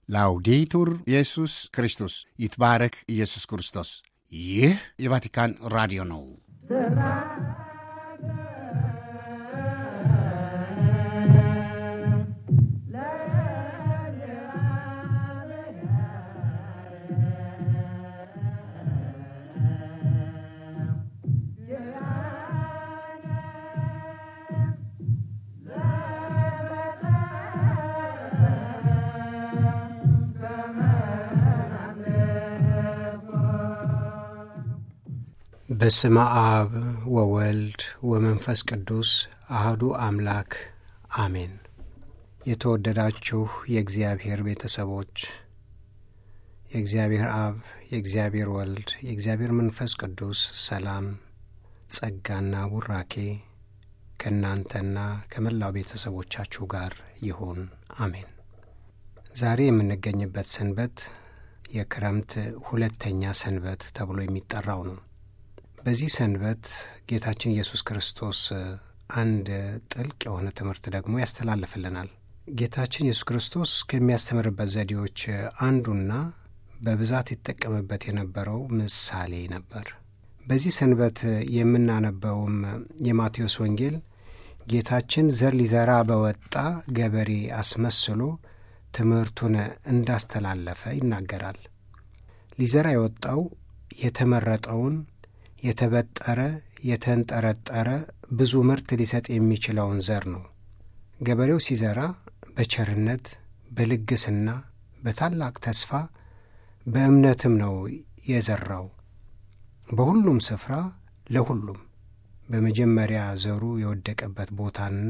ላውዴቱር ኢየሱስ ክርስቶስ ይትባረክ ኢየሱስ ክርስቶስ። ይህ የቫቲካን ራዲዮ ነው። በስመ አብ ወወልድ ወመንፈስ ቅዱስ አህዱ አምላክ አሜን። የተወደዳችሁ የእግዚአብሔር ቤተሰቦች የእግዚአብሔር አብ፣ የእግዚአብሔር ወልድ፣ የእግዚአብሔር መንፈስ ቅዱስ ሰላም፣ ጸጋና ቡራኬ ከእናንተና ከመላው ቤተሰቦቻችሁ ጋር ይሁን አሜን። ዛሬ የምንገኝበት ሰንበት የክረምት ሁለተኛ ሰንበት ተብሎ የሚጠራው ነው። በዚህ ሰንበት ጌታችን ኢየሱስ ክርስቶስ አንድ ጥልቅ የሆነ ትምህርት ደግሞ ያስተላልፍልናል። ጌታችን ኢየሱስ ክርስቶስ ከሚያስተምርበት ዘዴዎች አንዱና በብዛት ይጠቀምበት የነበረው ምሳሌ ነበር። በዚህ ሰንበት የምናነበውም የማቴዎስ ወንጌል ጌታችን ዘር ሊዘራ በወጣ ገበሬ አስመስሎ ትምህርቱን እንዳስተላለፈ ይናገራል። ሊዘራ የወጣው የተመረጠውን የተበጠረ የተንጠረጠረ ብዙ ምርት ሊሰጥ የሚችለውን ዘር ነው። ገበሬው ሲዘራ በቸርነት በልግስና በታላቅ ተስፋ በእምነትም ነው የዘራው። በሁሉም ስፍራ ለሁሉም በመጀመሪያ ዘሩ የወደቀበት ቦታና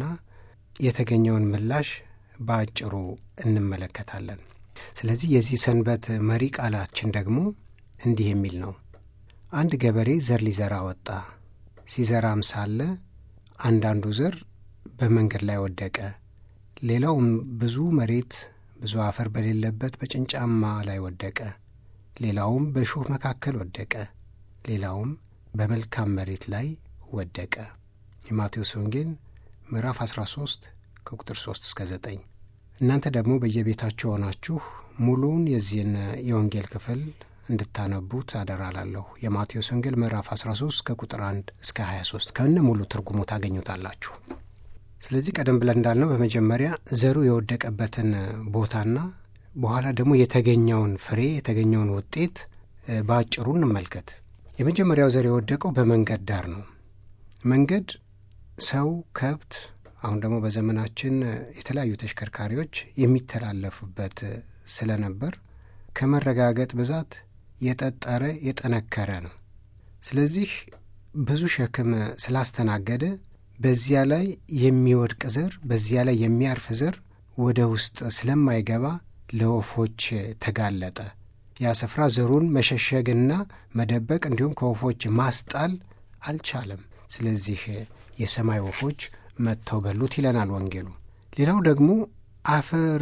የተገኘውን ምላሽ በአጭሩ እንመለከታለን። ስለዚህ የዚህ ሰንበት መሪ ቃላችን ደግሞ እንዲህ የሚል ነው። አንድ ገበሬ ዘር ሊዘራ ወጣ። ሲዘራም ሳለ አንዳንዱ ዘር በመንገድ ላይ ወደቀ። ሌላውም ብዙ መሬት ብዙ አፈር በሌለበት በጭንጫማ ላይ ወደቀ። ሌላውም በእሾህ መካከል ወደቀ። ሌላውም በመልካም መሬት ላይ ወደቀ። የማቴዎስ ወንጌል ምዕራፍ 13 ከቁጥር 3 እስከ 9። እናንተ ደግሞ በየቤታችሁ ሆናችሁ ሙሉውን የዚህን የወንጌል ክፍል እንድታነቡት አደራላለሁ። የማቴዎስ ወንጌል ምዕራፍ 13 ከቁጥር 1 እስከ 23 ከእነ ሙሉ ትርጉሙ ታገኙታላችሁ። ስለዚህ ቀደም ብለን እንዳልነው በመጀመሪያ ዘሩ የወደቀበትን ቦታና በኋላ ደግሞ የተገኘውን ፍሬ የተገኘውን ውጤት በአጭሩ እንመልከት። የመጀመሪያው ዘር የወደቀው በመንገድ ዳር ነው። መንገድ ሰው፣ ከብት፣ አሁን ደግሞ በዘመናችን የተለያዩ ተሽከርካሪዎች የሚተላለፉበት ስለነበር ከመረጋገጥ ብዛት የጠጠረ የጠነከረ ነው። ስለዚህ ብዙ ሸክም ስላስተናገደ በዚያ ላይ የሚወድቅ ዘር በዚያ ላይ የሚያርፍ ዘር ወደ ውስጥ ስለማይገባ ለወፎች ተጋለጠ። ያ ስፍራ ዘሩን መሸሸግና መደበቅ እንዲሁም ከወፎች ማስጣል አልቻለም። ስለዚህ የሰማይ ወፎች መጥተው በሉት ይለናል ወንጌሉ። ሌላው ደግሞ አፈር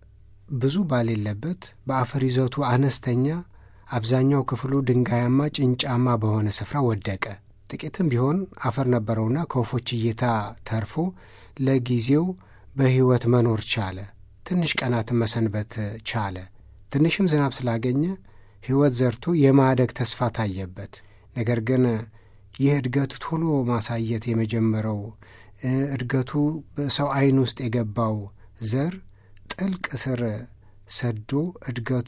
ብዙ ባሌለበት በአፈር ይዘቱ አነስተኛ አብዛኛው ክፍሉ ድንጋያማ ጭንጫማ በሆነ ስፍራ ወደቀ። ጥቂትም ቢሆን አፈር ነበረውና ከወፎች እይታ ተርፎ ለጊዜው በሕይወት መኖር ቻለ። ትንሽ ቀናትን መሰንበት ቻለ። ትንሽም ዝናብ ስላገኘ ሕይወት ዘርቶ የማደግ ተስፋ ታየበት። ነገር ግን ይህ እድገቱ ቶሎ ማሳየት የመጀመረው እድገቱ በሰው ዓይን ውስጥ የገባው ዘር ጥልቅ ስር ሰዶ እድገቱ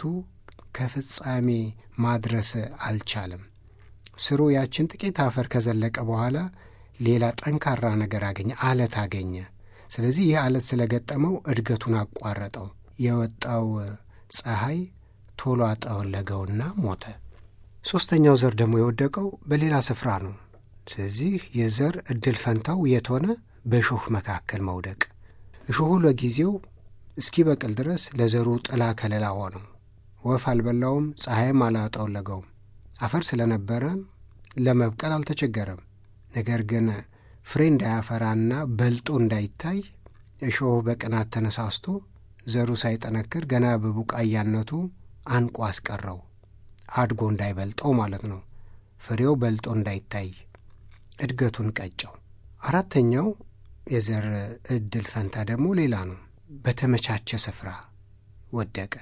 ከፍጻሜ ማድረስ አልቻለም። ስሩ ያችን ጥቂት አፈር ከዘለቀ በኋላ ሌላ ጠንካራ ነገር አገኘ፣ አለት አገኘ። ስለዚህ ይህ አለት ስለገጠመው እድገቱን አቋረጠው። የወጣው ፀሐይ ቶሎ አጠወለገውና ሞተ። ሦስተኛው ዘር ደግሞ የወደቀው በሌላ ስፍራ ነው። ስለዚህ የዘር ዕድል ፈንታው የት ሆነ? በእሾህ መካከል መውደቅ። እሾሁ ለጊዜው እስኪበቅል ድረስ ለዘሩ ጥላ ከለላ ሆነው። ወፍ አልበላውም፣ ፀሐይም አላጠወለገውም። አፈር ስለነበረ ለመብቀል አልተቸገረም። ነገር ግን ፍሬ እንዳያፈራና በልጦ እንዳይታይ እሾሁ በቅናት ተነሳስቶ ዘሩ ሳይጠነክር ገና በቡቃያነቱ አንቆ አስቀረው። አድጎ እንዳይበልጠው ማለት ነው። ፍሬው በልጦ እንዳይታይ እድገቱን ቀጨው። አራተኛው የዘር ዕድል ፈንታ ደግሞ ሌላ ነው። በተመቻቸ ስፍራ ወደቀ።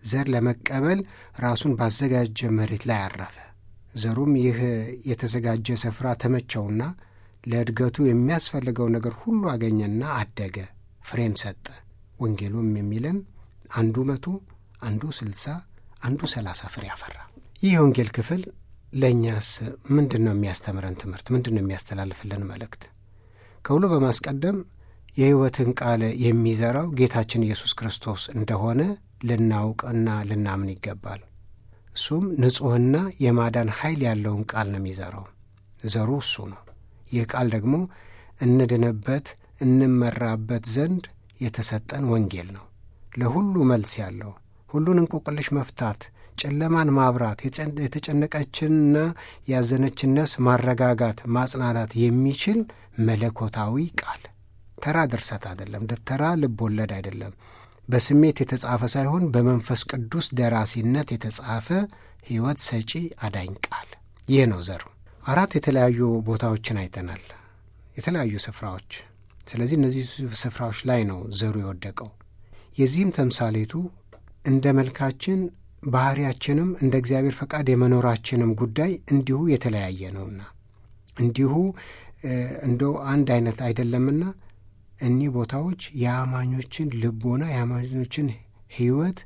ዘር ለመቀበል ራሱን ባዘጋጀ መሬት ላይ አረፈ። ዘሩም ይህ የተዘጋጀ ስፍራ ተመቸውና ለእድገቱ የሚያስፈልገው ነገር ሁሉ አገኘና አደገ፣ ፍሬም ሰጠ። ወንጌሉም የሚለን አንዱ መቶ አንዱ ስልሳ አንዱ ሰላሳ ፍሬ አፈራ። ይህ የወንጌል ክፍል ለእኛስ ምንድን ነው የሚያስተምረን ትምህርት? ምንድን ነው የሚያስተላልፍልን መልእክት? ከሁሉ በማስቀደም የሕይወትን ቃል የሚዘራው ጌታችን ኢየሱስ ክርስቶስ እንደሆነ ልናውቅና ልናምን ይገባል። እሱም ንጹሕና የማዳን ኃይል ያለውን ቃል ነው የሚዘራው። ዘሩ እሱ ነው። ይህ ቃል ደግሞ እንድንበት እንመራበት ዘንድ የተሰጠን ወንጌል ነው። ለሁሉ መልስ ያለው ሁሉን እንቆቅልሽ መፍታት፣ ጨለማን ማብራት፣ የተጨነቀችንና ያዘነችን ነፍስ ማረጋጋት፣ ማጽናናት የሚችል መለኮታዊ ቃል ተራ ድርሰት አይደለም። ተራ ልብ ወለድ አይደለም። በስሜት የተጻፈ ሳይሆን በመንፈስ ቅዱስ ደራሲነት የተጻፈ ሕይወት ሰጪ አዳኝ ቃል ይህ ነው ዘሩ። አራት የተለያዩ ቦታዎችን አይተናል፣ የተለያዩ ስፍራዎች። ስለዚህ እነዚህ ስፍራዎች ላይ ነው ዘሩ የወደቀው። የዚህም ተምሳሌቱ እንደ መልካችን ባህሪያችንም እንደ እግዚአብሔር ፈቃድ የመኖራችንም ጉዳይ እንዲሁ የተለያየ ነውና እንዲሁ እንደው አንድ አይነት አይደለምና እኒህ ቦታዎች የአማኞችን ልቦና የአማኞችን ሕይወት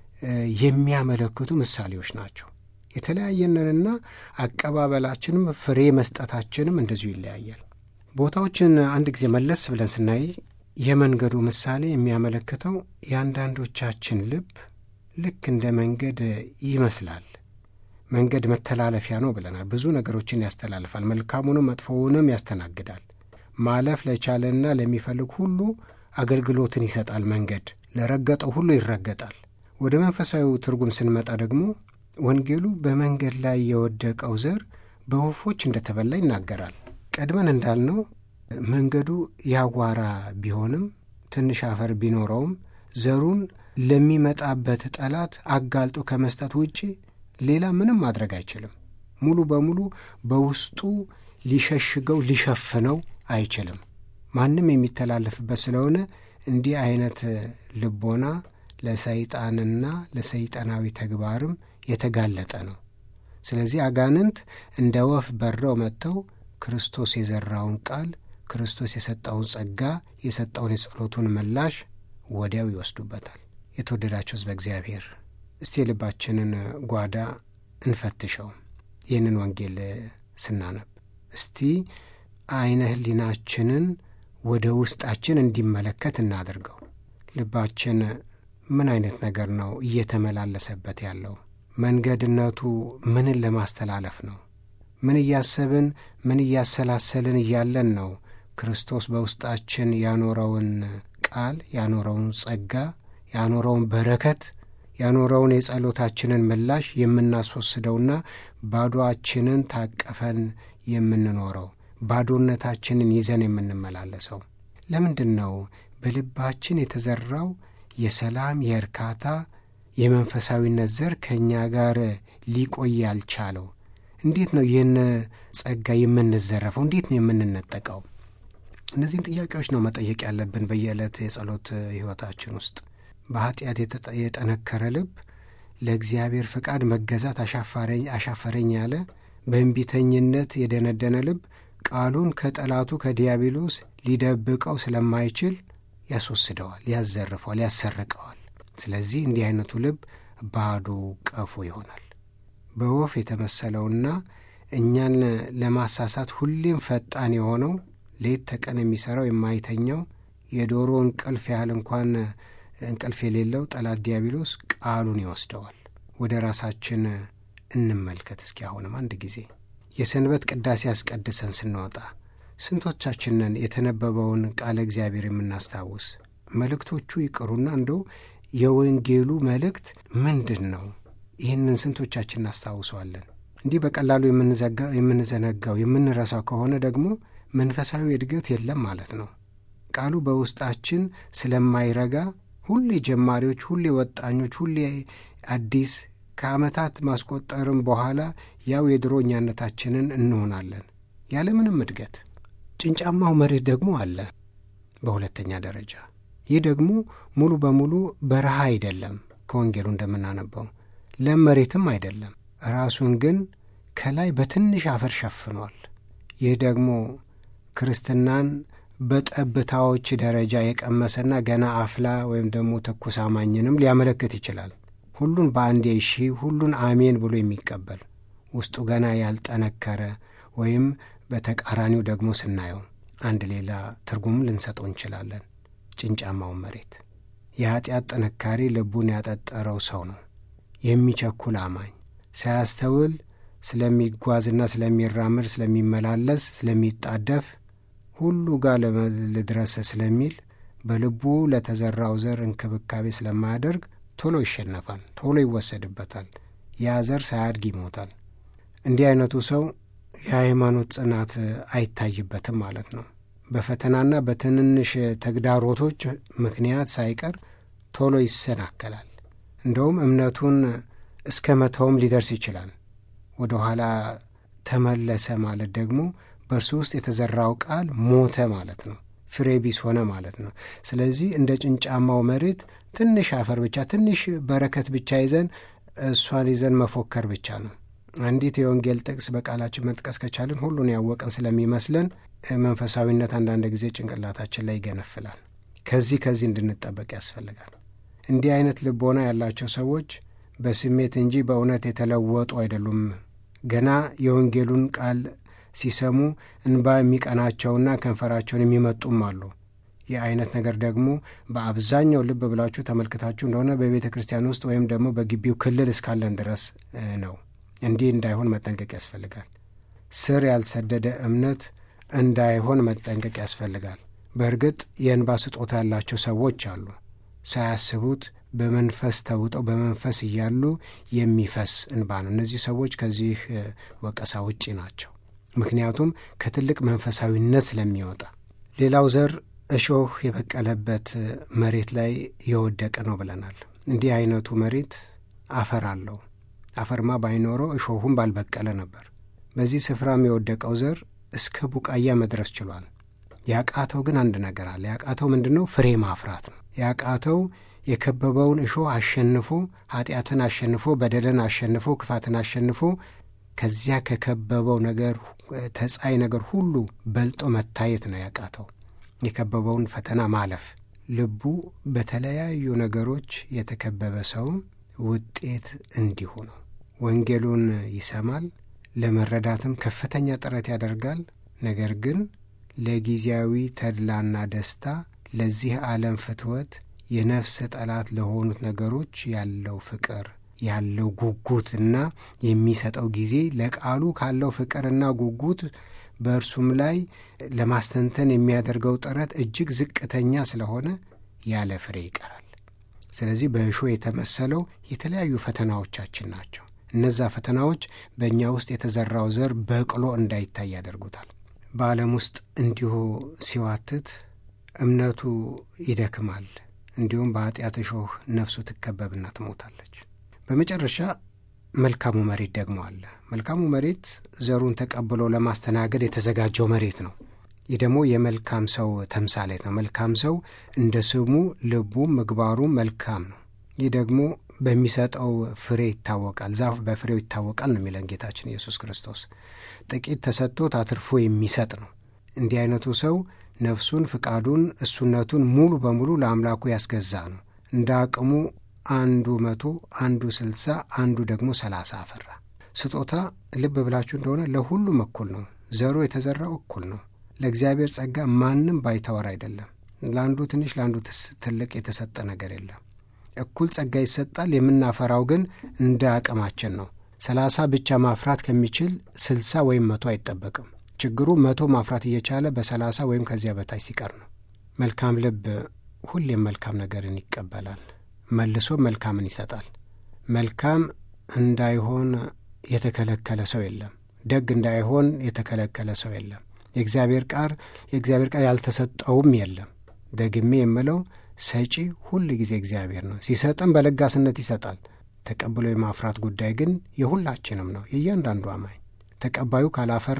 የሚያመለክቱ ምሳሌዎች ናቸው። የተለያየንንና አቀባበላችንም ፍሬ መስጠታችንም እንደዚሁ ይለያያል። ቦታዎችን አንድ ጊዜ መለስ ብለን ስናይ የመንገዱ ምሳሌ የሚያመለክተው የአንዳንዶቻችን ልብ ልክ እንደ መንገድ ይመስላል። መንገድ መተላለፊያ ነው ብለናል። ብዙ ነገሮችን ያስተላልፋል። መልካሙንም መጥፎውንም ያስተናግዳል። ማለፍ ለቻለና ለሚፈልግ ሁሉ አገልግሎትን ይሰጣል። መንገድ ለረገጠው ሁሉ ይረገጣል። ወደ መንፈሳዊው ትርጉም ስንመጣ ደግሞ ወንጌሉ በመንገድ ላይ የወደቀው ዘር በወፎች እንደተበላ ይናገራል። ቀድመን እንዳልነው መንገዱ ያዋራ ቢሆንም ትንሽ አፈር ቢኖረውም ዘሩን ለሚመጣበት ጠላት አጋልጦ ከመስጠት ውጪ ሌላ ምንም ማድረግ አይችልም። ሙሉ በሙሉ በውስጡ ሊሸሽገው ሊሸፍነው አይችልም። ማንም የሚተላለፍበት ስለሆነ እንዲህ አይነት ልቦና ለሰይጣንና ለሰይጣናዊ ተግባርም የተጋለጠ ነው። ስለዚህ አጋንንት እንደ ወፍ በረው መጥተው ክርስቶስ የዘራውን ቃል ክርስቶስ የሰጠውን ጸጋ የሰጠውን የጸሎቱን ምላሽ ወዲያው ይወስዱበታል። የተወደዳቸው ሕዝበ እግዚአብሔር እስቲ የልባችንን ጓዳ እንፈትሸው። ይህንን ወንጌል ስናነብ እስቲ አይነ ሕሊናችንን ወደ ውስጣችን እንዲመለከት እናድርገው። ልባችን ምን አይነት ነገር ነው እየተመላለሰበት ያለው? መንገድነቱ ምንን ለማስተላለፍ ነው? ምን እያሰብን ምን እያሰላሰልን እያለን ነው ክርስቶስ በውስጣችን ያኖረውን ቃል ያኖረውን ጸጋ ያኖረውን በረከት ያኖረውን የጸሎታችንን ምላሽ የምናስወስደውና ባዶአችንን ታቀፈን የምንኖረው ባዶነታችንን ይዘን የምንመላለሰው ለምንድን ነው? በልባችን የተዘራው የሰላም የእርካታ የመንፈሳዊነት ዘር ከእኛ ጋር ሊቆይ ያልቻለው? እንዴት ነው ይህን ጸጋ የምንዘረፈው? እንዴት ነው የምንነጠቀው? እነዚህን ጥያቄዎች ነው መጠየቅ ያለብን በየዕለት የጸሎት ሕይወታችን ውስጥ። በኀጢአት የጠነከረ ልብ ለእግዚአብሔር ፈቃድ መገዛት አሻፈረኝ ያለ በእንቢተኝነት የደነደነ ልብ ቃሉን ከጠላቱ ከዲያብሎስ ሊደብቀው ስለማይችል ያስወስደዋል፣ ያዘርፈዋል፣ ያሰርቀዋል። ስለዚህ እንዲህ አይነቱ ልብ ባዶ ቀፎ ይሆናል። በወፍ የተመሰለውና እኛን ለማሳሳት ሁሌም ፈጣን የሆነው ሌት ተቀን የሚሠራው የማይተኛው የዶሮ እንቅልፍ ያህል እንኳን እንቅልፍ የሌለው ጠላት ዲያብሎስ ቃሉን ይወስደዋል። ወደ ራሳችን እንመልከት እስኪ አሁንም አንድ ጊዜ የሰንበት ቅዳሴ አስቀድሰን ስንወጣ ስንቶቻችንን የተነበበውን ቃለ እግዚአብሔር የምናስታውስ? መልእክቶቹ ይቅሩና እንደው የወንጌሉ መልእክት ምንድን ነው? ይህንን ስንቶቻችን እናስታውሰዋለን? እንዲህ በቀላሉ የምንዘነጋው የምንረሳው ከሆነ ደግሞ መንፈሳዊ እድገት የለም ማለት ነው። ቃሉ በውስጣችን ስለማይረጋ ሁሌ ጀማሪዎች፣ ሁሌ ወጣኞች፣ ሁሌ አዲስ ከዓመታት ማስቆጠርም በኋላ ያው የድሮ እኛነታችንን እንሆናለን ያለምንም እድገት። ጭንጫማው መሬት ደግሞ አለ በሁለተኛ ደረጃ። ይህ ደግሞ ሙሉ በሙሉ በረሃ አይደለም፣ ከወንጌሉ እንደምናነበው ለም መሬትም አይደለም። ራሱን ግን ከላይ በትንሽ አፈር ሸፍኗል። ይህ ደግሞ ክርስትናን በጠብታዎች ደረጃ የቀመሰና ገና አፍላ ወይም ደግሞ ትኩስ አማኝንም ሊያመለክት ይችላል። ሁሉን በአንዴ እሺ፣ ሁሉን አሜን ብሎ የሚቀበል ውስጡ ገና ያልጠነከረ ወይም በተቃራኒው ደግሞ ስናየው አንድ ሌላ ትርጉም ልንሰጠው እንችላለን። ጭንጫማውን መሬት የኀጢአት ጥንካሬ ልቡን ያጠጠረው ሰው ነው። የሚቸኩል አማኝ ሳያስተውል ስለሚጓዝና ስለሚራምድ፣ ስለሚመላለስ፣ ስለሚጣደፍ ሁሉ ጋር ልድረስ ስለሚል በልቡ ለተዘራው ዘር እንክብካቤ ስለማያደርግ ቶሎ ይሸነፋል፣ ቶሎ ይወሰድበታል። ያ ዘር ሳያድግ ይሞታል። እንዲህ አይነቱ ሰው የሃይማኖት ጽናት አይታይበትም ማለት ነው። በፈተናና በትንንሽ ተግዳሮቶች ምክንያት ሳይቀር ቶሎ ይሰናከላል። እንደውም እምነቱን እስከ መተውም ሊደርስ ይችላል። ወደ ኋላ ተመለሰ ማለት ደግሞ በእርሱ ውስጥ የተዘራው ቃል ሞተ ማለት ነው። ፍሬ ቢስ ሆነ ማለት ነው። ስለዚህ እንደ ጭንጫማው መሬት ትንሽ አፈር ብቻ ትንሽ በረከት ብቻ ይዘን እሷን ይዘን መፎከር ብቻ ነው። አንዲት የወንጌል ጥቅስ በቃላችን መጥቀስ ከቻልን ሁሉን ያወቅን ስለሚመስለን መንፈሳዊነት አንዳንድ ጊዜ ጭንቅላታችን ላይ ይገነፍላል። ከዚህ ከዚህ እንድንጠበቅ ያስፈልጋል። እንዲህ አይነት ልቦና ያላቸው ሰዎች በስሜት እንጂ በእውነት የተለወጡ አይደሉም። ገና የወንጌሉን ቃል ሲሰሙ እንባ የሚቀናቸውና ከንፈራቸውን የሚመጡም አሉ። ይህ አይነት ነገር ደግሞ በአብዛኛው ልብ ብላችሁ ተመልክታችሁ እንደሆነ በቤተ ክርስቲያን ውስጥ ወይም ደግሞ በግቢው ክልል እስካለን ድረስ ነው። እንዲህ እንዳይሆን መጠንቀቅ ያስፈልጋል። ስር ያልሰደደ እምነት እንዳይሆን መጠንቀቅ ያስፈልጋል። በእርግጥ የእንባ ስጦታ ያላቸው ሰዎች አሉ። ሳያስቡት በመንፈስ ተውጠው በመንፈስ እያሉ የሚፈስ እንባ ነው። እነዚህ ሰዎች ከዚህ ወቀሳ ውጪ ናቸው። ምክንያቱም ከትልቅ መንፈሳዊነት ስለሚወጣ። ሌላው ዘር እሾህ የበቀለበት መሬት ላይ የወደቀ ነው ብለናል። እንዲህ አይነቱ መሬት አፈር አለው። አፈርማ ባይኖረው እሾሁም ባልበቀለ ነበር። በዚህ ስፍራም የወደቀው ዘር እስከ ቡቃያ መድረስ ችሏል። ያቃተው ግን አንድ ነገር አለ። ያቃተው ምንድን ነው? ፍሬ ማፍራት ነው። ያቃተው የከበበውን እሾህ አሸንፎ ኃጢአትን አሸንፎ በደልን አሸንፎ ክፋትን አሸንፎ ከዚያ ከከበበው ነገር ተጻይ ነገር ሁሉ በልጦ መታየት ነው ያቃተው። የከበበውን ፈተና ማለፍ። ልቡ በተለያዩ ነገሮች የተከበበ ሰውም ውጤት እንዲሁ ነው። ወንጌሉን ይሰማል፣ ለመረዳትም ከፍተኛ ጥረት ያደርጋል። ነገር ግን ለጊዜያዊ ተድላና ደስታ፣ ለዚህ ዓለም ፍትወት፣ የነፍስ ጠላት ለሆኑት ነገሮች ያለው ፍቅር ያለው ጉጉትና የሚሰጠው ጊዜ ለቃሉ ካለው ፍቅርና ጉጉት በእርሱም ላይ ለማስተንተን የሚያደርገው ጥረት እጅግ ዝቅተኛ ስለሆነ ያለ ፍሬ ይቀራል። ስለዚህ በእሾህ የተመሰለው የተለያዩ ፈተናዎቻችን ናቸው። እነዛ ፈተናዎች በእኛ ውስጥ የተዘራው ዘር በቅሎ እንዳይታይ ያደርጉታል። በዓለም ውስጥ እንዲሁ ሲዋትት እምነቱ ይደክማል። እንዲሁም በኃጢአት እሾህ ነፍሱ ትከበብና ትሞታለች። በመጨረሻ መልካሙ መሬት ደግሞ አለ። መልካሙ መሬት ዘሩን ተቀብሎ ለማስተናገድ የተዘጋጀው መሬት ነው። ይህ ደግሞ የመልካም ሰው ተምሳሌት ነው። መልካም ሰው እንደ ስሙ ልቡም ምግባሩም መልካም ነው። ይህ ደግሞ በሚሰጠው ፍሬ ይታወቃል። ዛፍ በፍሬው ይታወቃል ነው የሚለን ጌታችን ኢየሱስ ክርስቶስ። ጥቂት ተሰጥቶት አትርፎ የሚሰጥ ነው። እንዲህ አይነቱ ሰው ነፍሱን፣ ፍቃዱን፣ እሱነቱን ሙሉ በሙሉ ለአምላኩ ያስገዛ ነው። እንደ አቅሙ አንዱ መቶ አንዱ ስልሳ አንዱ ደግሞ ሰላሳ አፈራ። ስጦታ ልብ ብላችሁ እንደሆነ ለሁሉም እኩል ነው። ዘሩ የተዘራው እኩል ነው። ለእግዚአብሔር ጸጋ ማንም ባይተወር አይደለም። ለአንዱ ትንሽ ለአንዱ ትልቅ የተሰጠ ነገር የለም። እኩል ጸጋ ይሰጣል። የምናፈራው ግን እንደ አቅማችን ነው። ሰላሳ ብቻ ማፍራት ከሚችል ስልሳ ወይም መቶ አይጠበቅም። ችግሩ መቶ ማፍራት እየቻለ በሰላሳ ወይም ከዚያ በታች ሲቀር ነው። መልካም ልብ ሁሌም መልካም ነገርን ይቀበላል መልሶ መልካምን ይሰጣል። መልካም እንዳይሆን የተከለከለ ሰው የለም። ደግ እንዳይሆን የተከለከለ ሰው የለም። የእግዚአብሔር ቃል የእግዚአብሔር ቃል ያልተሰጠውም የለም። ደግሜ የምለው ሰጪ ሁል ጊዜ እግዚአብሔር ነው። ሲሰጥም በለጋስነት ይሰጣል። ተቀብሎ የማፍራት ጉዳይ ግን የሁላችንም ነው፣ የእያንዳንዱ አማኝ። ተቀባዩ ካላፈራ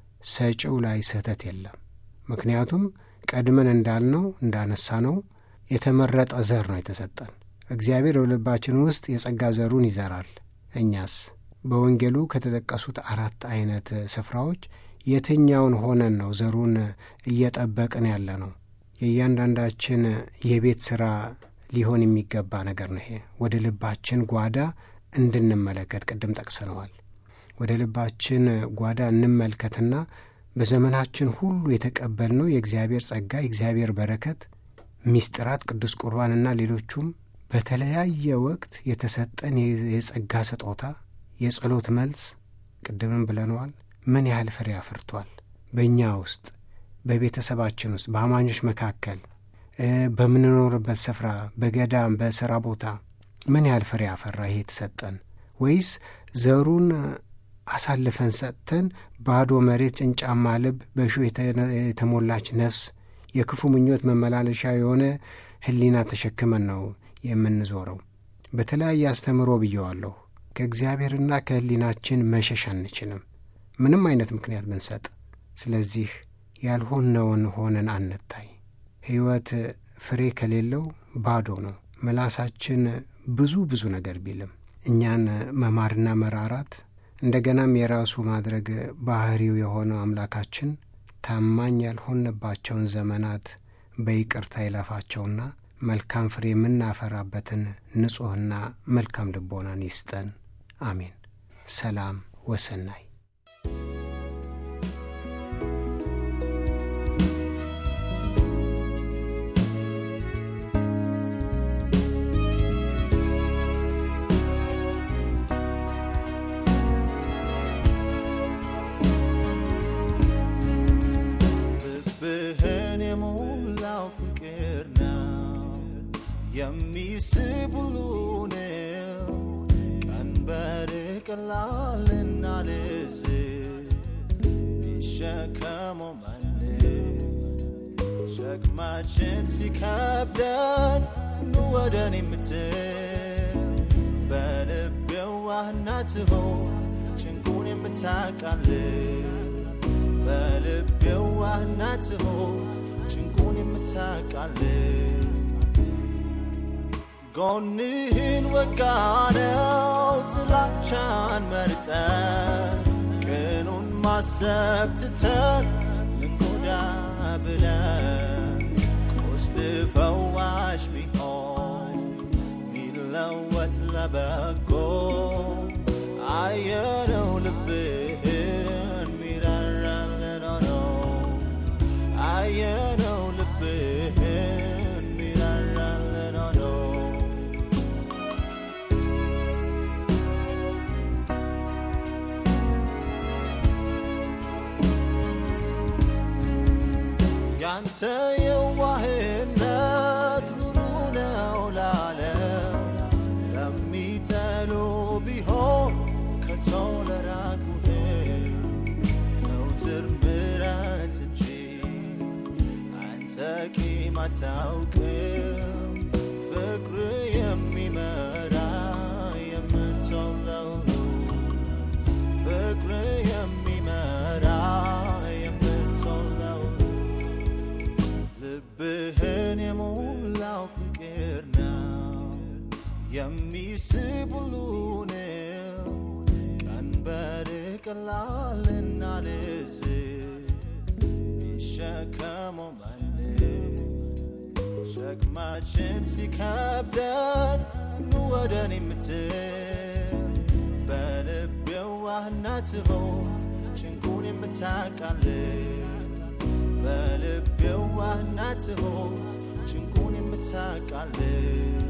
ሰጪው ላይ ስህተት የለም። ምክንያቱም ቀድመን እንዳልነው እንዳነሳ ነው የተመረጠ ዘር ነው የተሰጠን። እግዚአብሔር በልባችን ውስጥ የጸጋ ዘሩን ይዘራል። እኛስ በወንጌሉ ከተጠቀሱት አራት አይነት ስፍራዎች የትኛውን ሆነን ነው ዘሩን እየጠበቅን ያለ ነው? የእያንዳንዳችን የቤት ሥራ ሊሆን የሚገባ ነገር ነው። ይሄ ወደ ልባችን ጓዳ እንድንመለከት ቅድም ጠቅሰነዋል። ወደ ልባችን ጓዳ እንመልከትና በዘመናችን ሁሉ የተቀበልነው የእግዚአብሔር ጸጋ፣ የእግዚአብሔር በረከት፣ ሚስጥራት፣ ቅዱስ ቁርባንና ሌሎቹም በተለያየ ወቅት የተሰጠን የጸጋ ስጦታ፣ የጸሎት መልስ ቅድምም ብለነዋል። ምን ያህል ፍሬ አፍርቷል? በእኛ ውስጥ፣ በቤተሰባችን ውስጥ፣ በአማኞች መካከል፣ በምንኖርበት ስፍራ፣ በገዳም፣ በሥራ ቦታ ምን ያህል ፍሬ አፈራ? ይሄ የተሰጠን ወይስ ዘሩን አሳልፈን ሰጥተን ባዶ መሬት፣ ጭንጫማ ልብ፣ በእሾህ የተሞላች ነፍስ፣ የክፉ ምኞት መመላለሻ የሆነ ሕሊና ተሸክመን ነው የምንዞረው? በተለያየ አስተምሮ ብየዋለሁ። ከእግዚአብሔርና ከሕሊናችን መሸሽ አንችልም፣ ምንም አይነት ምክንያት ብንሰጥ። ስለዚህ ያልሆነውን ሆነን አንታይ። ሕይወት ፍሬ ከሌለው ባዶ ነው። ምላሳችን ብዙ ብዙ ነገር ቢልም እኛን መማርና መራራት እንደገናም የራሱ ማድረግ ባህሪው የሆነው አምላካችን ታማኝ ያልሆንባቸውን ዘመናት በይቅርታ ይለፋቸውና መልካም ፍሬ የምናፈራበትን ንጹሕና መልካም ልቦናን ይስጠን። አሜን። ሰላም ወሰናይ ልብህን የሞላው ፍቅር ነው የሚስብ ሁሉ ነው። ቀንበር ቀላልና ልዝብ ሚሸከመው ማን? ሸክማችን ሲከብደን ኑ ወደ እኔ የምትል በልብ የዋህና ትሁት ጭንቁን የምታቃልል በልብ የዋህና ትሁት ጭንቁን የምታቃልል ጎንህን ወጋነው ጥላቻን መርጠን ቅኑን ማሰብ ትተን ልንጎዳ ብለን ቁስል ፈዋሽ ቢሆን ሚለወጥ ለበጎ አየነው ልብህን ሚራራልን ሆኖ አየነው ልብህን ሚራራልን ሆኖ ያንተ የዋህነት ሩሩ ነው ላለም ለሚጠሉ ቢሆን ከቶ ለራቁህ ዘውትር ምሕረት እንጂ አንተ ቂም አታውቅም። ፍቅር የሚመራ የምትለው ፍቅር የሚመራ የምትለው ልብህን የሞላው ፍቅር ነው የሚስብ ሁሉ ነው። ቀንበር ቀላልና ልዝብ ሚሸከመው ማን? ሸክማችን ሲከብደን ኑ ወደ እኔ የምትል በልብ የዋህና ትሁት ጭንቁን የምታቃልል በልብ የዋህና ትሁት ጭንቁን የምታቃልል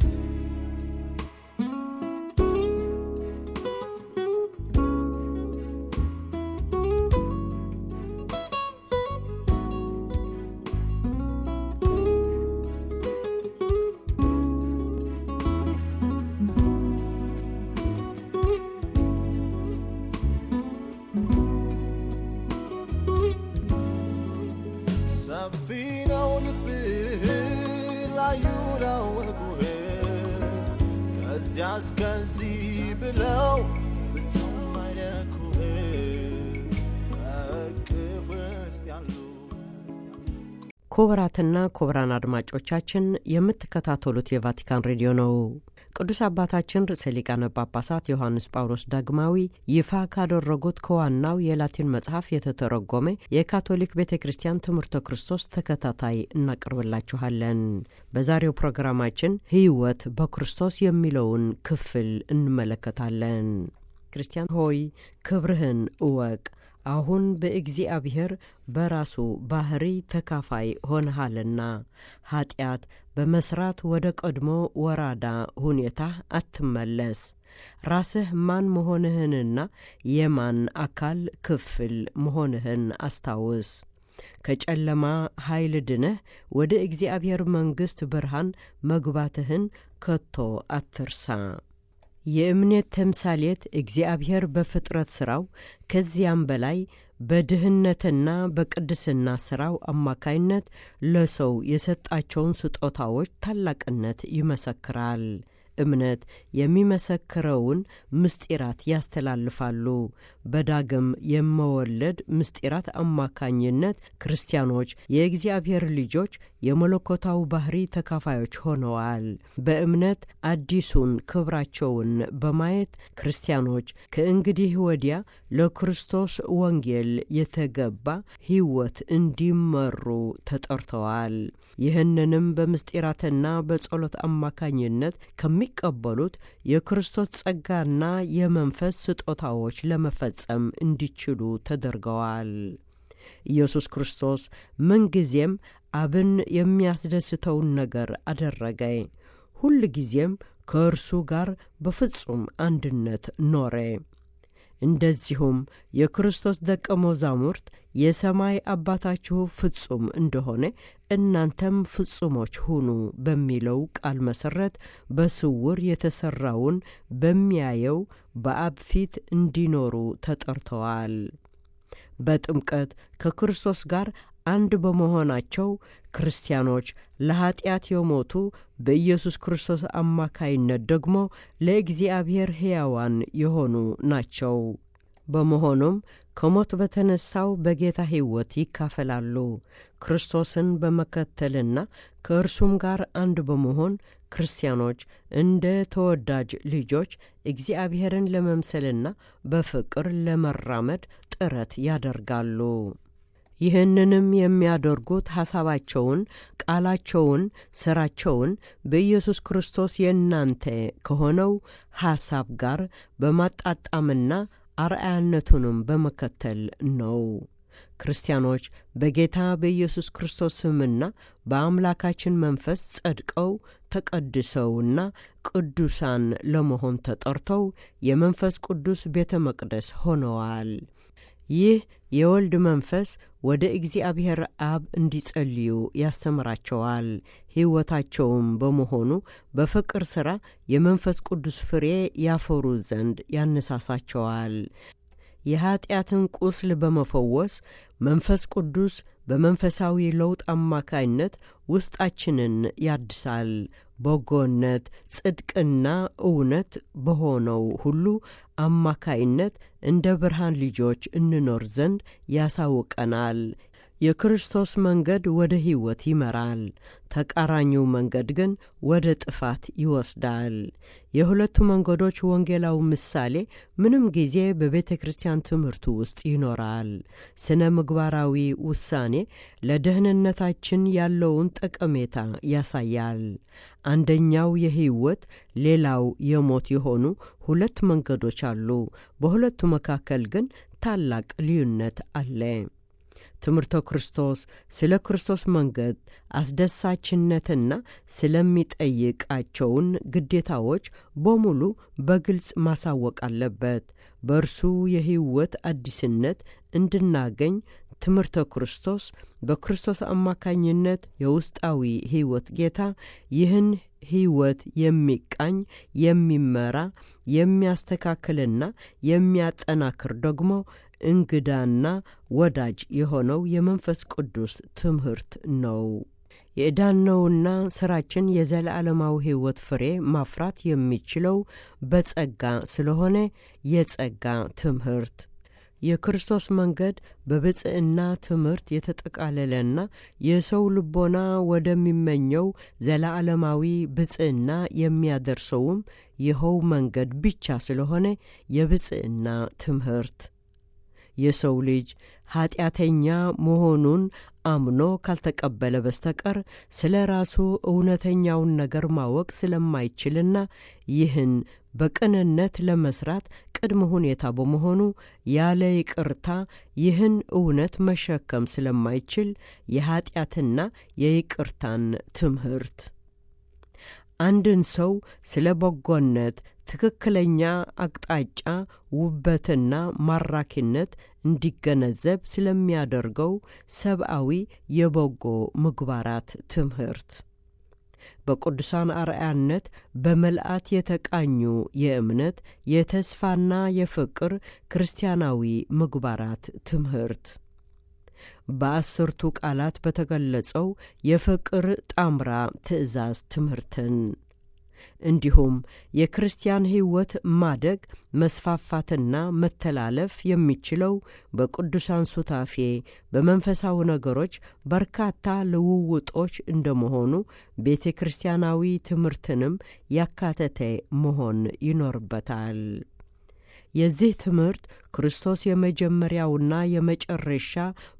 ሰፊ ነው ልብህ ላዩ ላወቁህ ከዚያ እስከዚህ ብለው ፍጹም አይለኩህ በእቅፍ ውስጥ ያሉ ክቡራትና ክቡራን አድማጮቻችን የምትከታተሉት የቫቲካን ሬዲዮ ነው። ቅዱስ አባታችን ርዕሰ ሊቃነ ጳጳሳት ዮሐንስ ጳውሎስ ዳግማዊ ይፋ ካደረጉት ከዋናው የላቲን መጽሐፍ የተተረጎመ የካቶሊክ ቤተ ክርስቲያን ትምህርተ ክርስቶስ ተከታታይ እናቀርብላችኋለን። በዛሬው ፕሮግራማችን ሕይወት በክርስቶስ የሚለውን ክፍል እንመለከታለን። ክርስቲያን ሆይ ክብርህን እወቅ አሁን በእግዚአብሔር በራሱ ባህሪ ተካፋይ ሆነሃልና ኀጢአት በመስራት ወደ ቀድሞ ወራዳ ሁኔታ አትመለስ። ራስህ ማን መሆንህንና የማን አካል ክፍል መሆንህን አስታውስ። ከጨለማ ኃይል ድነህ ወደ እግዚአብሔር መንግሥት ብርሃን መግባትህን ከቶ አትርሳ። የእምነት ተምሳሌት እግዚአብሔር በፍጥረት ሥራው ከዚያም በላይ በድህነትና በቅድስና ሥራው አማካይነት ለሰው የሰጣቸውን ስጦታዎች ታላቅነት ይመሰክራል። እምነት የሚመሰክረውን ምስጢራት ያስተላልፋሉ። በዳግም የመወለድ ምስጢራት አማካኝነት ክርስቲያኖች የእግዚአብሔር ልጆች የመለኮታዊ ባህሪ ተካፋዮች ሆነዋል። በእምነት አዲሱን ክብራቸውን በማየት ክርስቲያኖች ከእንግዲህ ወዲያ ለክርስቶስ ወንጌል የተገባ ሕይወት እንዲመሩ ተጠርተዋል። ይህንንም በምስጢራትና በጸሎት አማካኝነት ከሚቀበሉት የክርስቶስ ጸጋና የመንፈስ ስጦታዎች ለመፈጸም እንዲችሉ ተደርገዋል። ኢየሱስ ክርስቶስ ምንጊዜም አብን የሚያስደስተውን ነገር አደረገ። ሁል ጊዜም ከእርሱ ጋር በፍጹም አንድነት ኖረ። እንደዚሁም የክርስቶስ ደቀ መዛሙርት የሰማይ አባታችሁ ፍጹም እንደሆነ እናንተም ፍጹሞች ሁኑ በሚለው ቃል መሠረት በስውር የተሠራውን በሚያየው በአብ ፊት እንዲኖሩ ተጠርተዋል። በጥምቀት ከክርስቶስ ጋር አንድ በመሆናቸው ክርስቲያኖች ለኀጢአት የሞቱ በኢየሱስ ክርስቶስ አማካይነት ደግሞ ለእግዚአብሔር ሕያዋን የሆኑ ናቸው። በመሆኑም ከሞት በተነሳው በጌታ ሕይወት ይካፈላሉ። ክርስቶስን በመከተልና ከእርሱም ጋር አንድ በመሆን ክርስቲያኖች እንደ ተወዳጅ ልጆች እግዚአብሔርን ለመምሰልና በፍቅር ለመራመድ ጥረት ያደርጋሉ። ይህንንም የሚያደርጉት ሐሳባቸውን፣ ቃላቸውን፣ ሥራቸውን በኢየሱስ ክርስቶስ የእናንተ ከሆነው ሐሳብ ጋር በማጣጣምና አርአያነቱንም በመከተል ነው። ክርስቲያኖች በጌታ በኢየሱስ ክርስቶስ ስምና በአምላካችን መንፈስ ጸድቀው ተቀድሰውና ቅዱሳን ለመሆን ተጠርተው የመንፈስ ቅዱስ ቤተ መቅደስ ሆነዋል። ይህ የወልድ መንፈስ ወደ እግዚአብሔር አብ እንዲጸልዩ ያስተምራቸዋል። ሕይወታቸውም በመሆኑ በፍቅር ሥራ የመንፈስ ቅዱስ ፍሬ ያፈሩ ዘንድ ያነሳሳቸዋል። የኀጢአትን ቁስል በመፈወስ መንፈስ ቅዱስ በመንፈሳዊ ለውጥ አማካይነት ውስጣችንን ያድሳል። በጎነት፣ ጽድቅና እውነት በሆነው ሁሉ አማካይነት እንደ ብርሃን ልጆች እንኖር ዘንድ ያሳውቀናል። የክርስቶስ መንገድ ወደ ሕይወት ይመራል፣ ተቃራኒው መንገድ ግን ወደ ጥፋት ይወስዳል። የሁለቱ መንገዶች ወንጌላዊ ምሳሌ ምንም ጊዜ በቤተ ክርስቲያን ትምህርቱ ውስጥ ይኖራል። ስነ ምግባራዊ ውሳኔ ለደህንነታችን ያለውን ጠቀሜታ ያሳያል። አንደኛው የሕይወት ሌላው የሞት የሆኑ ሁለት መንገዶች አሉ። በሁለቱ መካከል ግን ታላቅ ልዩነት አለ። ትምህርተ ክርስቶስ ስለ ክርስቶስ መንገድ አስደሳችነትና ስለሚጠይቃቸውን ግዴታዎች በሙሉ በግልጽ ማሳወቅ አለበት። በእርሱ የሕይወት አዲስነት እንድናገኝ ትምህርተ ክርስቶስ በክርስቶስ አማካኝነት የውስጣዊ ሕይወት ጌታ ይህን ሕይወት የሚቃኝ የሚመራ የሚያስተካክልና የሚያጠናክር ደግሞ እንግዳና ወዳጅ የሆነው የመንፈስ ቅዱስ ትምህርት ነው። የዕዳነውና ሥራችን የዘላለማዊ ሕይወት ፍሬ ማፍራት የሚችለው በጸጋ ስለሆነ የጸጋ ትምህርት የክርስቶስ መንገድ በብጽዕና ትምህርት የተጠቃለለና የሰው ልቦና ወደሚመኘው ዘለዓለማዊ ብጽዕና የሚያደርሰውም ይኸው መንገድ ብቻ ስለሆነ የብጽዕና ትምህርት የሰው ልጅ ኀጢአተኛ መሆኑን አምኖ ካልተቀበለ በስተቀር ስለ ራሱ እውነተኛውን ነገር ማወቅ ስለማይችልና ይህን በቅንነት ለመስራት ቅድመ ሁኔታ በመሆኑ ያለ ይቅርታ ይህን እውነት መሸከም ስለማይችል የኀጢአትና የይቅርታን ትምህርት አንድን ሰው ስለ በጎነት ትክክለኛ አቅጣጫ ውበትና ማራኪነት እንዲገነዘብ ስለሚያደርገው ሰብአዊ የበጎ ምግባራት ትምህርት በቅዱሳን አርአያነት በመልአት የተቃኙ የእምነት የተስፋና የፍቅር ክርስቲያናዊ ምግባራት ትምህርት በአስርቱ ቃላት በተገለጸው የፍቅር ጣምራ ትእዛዝ ትምህርትን እንዲሁም የክርስቲያን ሕይወት ማደግ መስፋፋትና መተላለፍ የሚችለው በቅዱሳን ሱታፌ በመንፈሳዊ ነገሮች በርካታ ልውውጦች እንደመሆኑ ቤተ ክርስቲያናዊ ትምህርትንም ያካተተ መሆን ይኖርበታል። የዚህ ትምህርት ክርስቶስ የመጀመሪያውና የመጨረሻ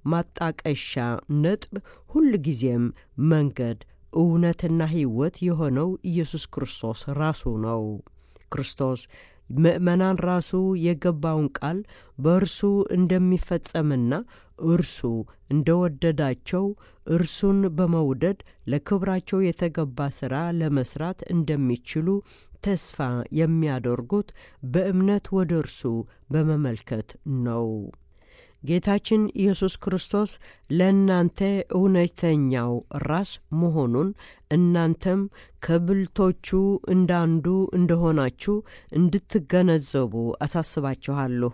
ማጣቀሻ ነጥብ ሁልጊዜም መንገድ እውነትና ሕይወት የሆነው ኢየሱስ ክርስቶስ ራሱ ነው። ክርስቶስ ምእመናን ራሱ የገባውን ቃል በእርሱ እንደሚፈጸምና እርሱ እንደወደዳቸው እርሱን በመውደድ ለክብራቸው የተገባ ሥራ ለመስራት እንደሚችሉ ተስፋ የሚያደርጉት በእምነት ወደ እርሱ በመመልከት ነው። ጌታችን ኢየሱስ ክርስቶስ ለእናንተ እውነተኛው ራስ መሆኑን እናንተም ከብልቶቹ እንዳንዱ እንደሆናችሁ እንድትገነዘቡ አሳስባችኋለሁ።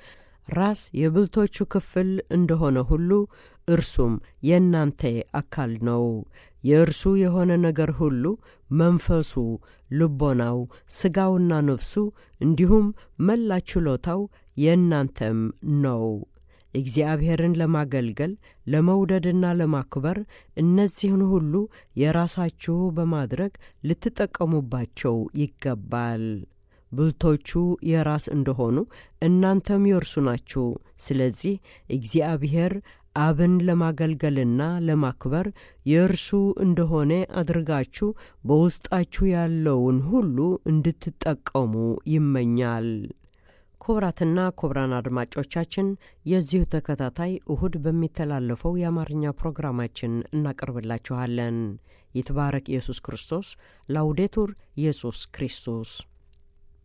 ራስ የብልቶቹ ክፍል እንደሆነ ሁሉ እርሱም የእናንተ አካል ነው። የእርሱ የሆነ ነገር ሁሉ መንፈሱ፣ ልቦናው፣ ሥጋውና ነፍሱ እንዲሁም መላ ችሎታው የእናንተም ነው። እግዚአብሔርን ለማገልገል ለመውደድና ለማክበር እነዚህን ሁሉ የራሳችሁ በማድረግ ልትጠቀሙባቸው ይገባል። ብልቶቹ የራስ እንደሆኑ እናንተም የእርሱ ናችሁ። ስለዚህ እግዚአብሔር አብን ለማገልገልና ለማክበር የእርሱ እንደሆነ አድርጋችሁ በውስጣችሁ ያለውን ሁሉ እንድትጠቀሙ ይመኛል። ክቡራትና ክቡራን አድማጮቻችን የዚሁ ተከታታይ እሁድ በሚተላለፈው የአማርኛ ፕሮግራማችን እናቀርብላችኋለን። ይትባረክ ኢየሱስ ክርስቶስ። ላውዴቱር ኢየሱስ ክርስቶስ